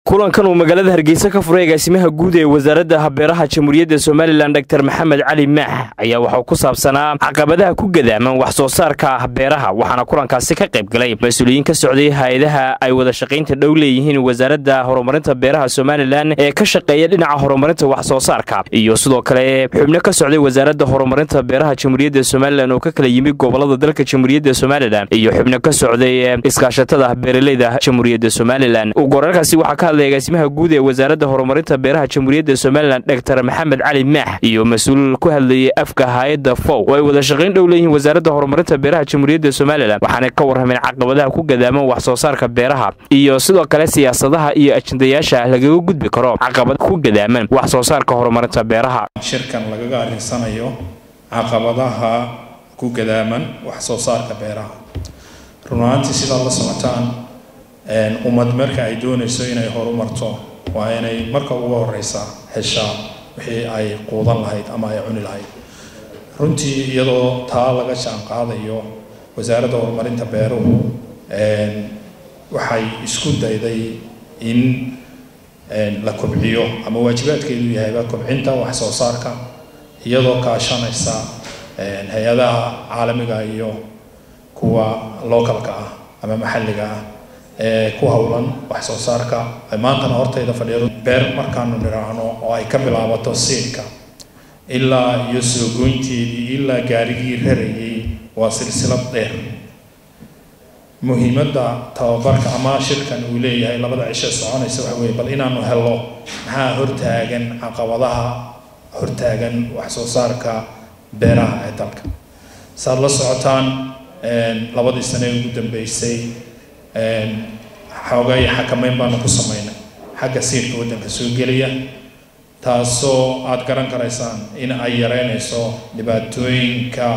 kulankan uu magaalada hargeysa ka furay agaasimaha guud ee wasaaradda beeraha jamhuuriyadda somalilan dor maxamed cali maax ayaa waxuu ku saabsanaa caqabadaha ku gadaaman wax soo saarka beeraha waxaana kulankaasi ka qayb galay mas-uuliyiin ka socday hay-adaha ay wada shaqaynta dhow leeyihiin wasaaradda horumarinta beeraha somalilan ee ka shaqeeya dhinaca horumarinta wax soo saarka iyo sidoo kale xubno ka socday wasaaradda horumarinta beeraha jamhuuriyadda somalilan oo ka kala yimid gobolada dalka jamhuuriyadda somalilan iyo xubno ka socday iskaashatada beeraleyda jamhuuriyadda somalilan gorarkaasi waxaa ka hadlay agaasimaha guud ee wasaaradda horumarinta beeraha jamhuuriyadda somalilan dor maxamed cali maax iyo mas-uul ku hadlayay afka hay-adda fow oo ay wada shaqayn dhow leeyihiin wasaaradda horumarinta beeraha jamhuuriyadda somalilan waxaana ka warrameen caqabadaha ku gadaaman wax soo saarka beeraha iyo sidoo kale siyaasadaha iyo ajendayaasha lagaga gudbi karo caqabad ku gadaaman wax soo saarka horumarinta beeraha shirkan lagaga arrinsanayo caqabadaha ku gadaaman wax soo saarka beeraha run ahaantii sidaad la socotaan ummad marka ay doonayso inay horumarto waa inay marka ugu horeysa heshaa wixii ay quudan lahayd ama ay cuni lahayd runtii iyadoo taa laga jaan qaadayo wasaaradda horumarinta beeruhu waxay isku dayday in la kobciyo ama waajibaadkeedu yahayba kobcinta wax soo saarka iyadoo kaashanaysa hay-adaha caalamiga iyo kuwa localka ah ama maxalliga ah ee ku howlan wax soo saarka maantana hortayda fadhiyo beer markaanu nidhaahno oo ay ka bilaabato siidka ilaa iyo soo goynteedii ilaa gaarigii rarayay waa silsilad dheer muhiimadda tababarka ama shirkan uu leeyahay labada cisho soconaysa waxa weye bal inaanu helo maxaa hortaagan caqabadaha hortaagan wax soo saarka beeraha ee dalka saad la socotaan labadii sane ugu dambeysay xoogay xakameyn baanu ku sameynay xagga siirka waddanka soo gelaya taasoo aada garan karaysaan in ay yareynayso dhibaatooyinka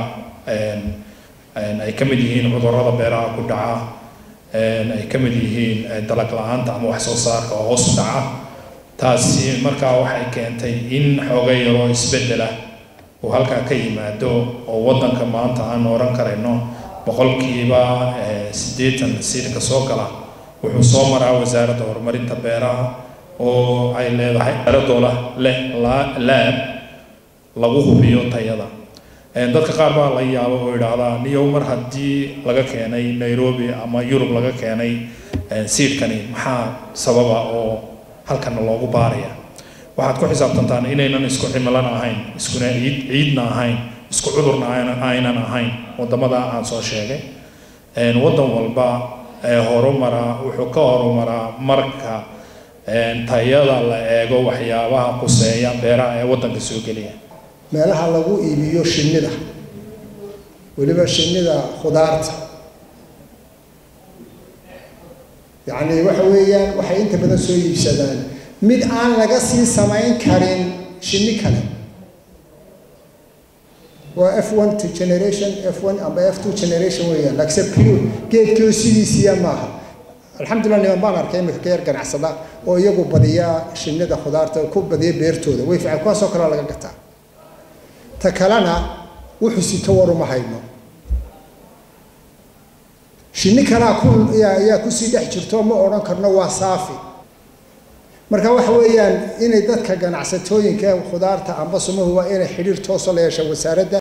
ay ka mid yihiin cudurrada beeraha ku dhaca ay ka mid yihiin dalag la-aanta ama wax soo saarka oo hoos u dhaca taasi markaa waxay keentay in xoogay yaroo isbeddela uu halkaa ka yimaado oo waddanka maanta aan oran karayno boqolkiiba siddeetan siirka soo gala wuxuu soo maraa wasaaradda horumarinta beeraha oo ay leedahay eradoola leh laab lagu hubiyo tayada dadka qaar baa la yaaba oo idhaahdaa niyow mar haddii laga keenay nairobi ama yurub laga keenay siidkani maxaa sababa oo halkana loogu baaraya waxaad ku xisaabtantaan inaynan isku cimilana ahayn iskuna ciid ciidna ahayn isku cudurna aynan ahayn wadamada aan soo sheegay waddan walba ee horumara wuxuu ka horumaraa marka tayada la eego waxyaabaha quseeya beeraha ee waddanka soo geliya meelaha lagu iibiyo shinnida weliba shinnida khudaarta yacni waxa weeyaan waxay inta badan soo iibsadaan mid aan laga sii samayn karin shinni kale waa f one to generation f one amba f two generation weeyaan laakiinse pure geedkii sidiisiya maaha alxamdulillah niman baan arkay imika ka yar ganacsada oo iyagu badiya shinnida khudaarta ku badiya beertooda way fiican kuwaasoo kale laga gataa ta kalena wuxuu sito waruma hayno shinni kalaa ku ayaa kusii dhex jirto ma odhan karno waa saafi marka waxa weeyaan inay dadka ganacsatooyinka khudaarta amba sumuhu waa inay xidhiir tooso la yeesha wasaaradda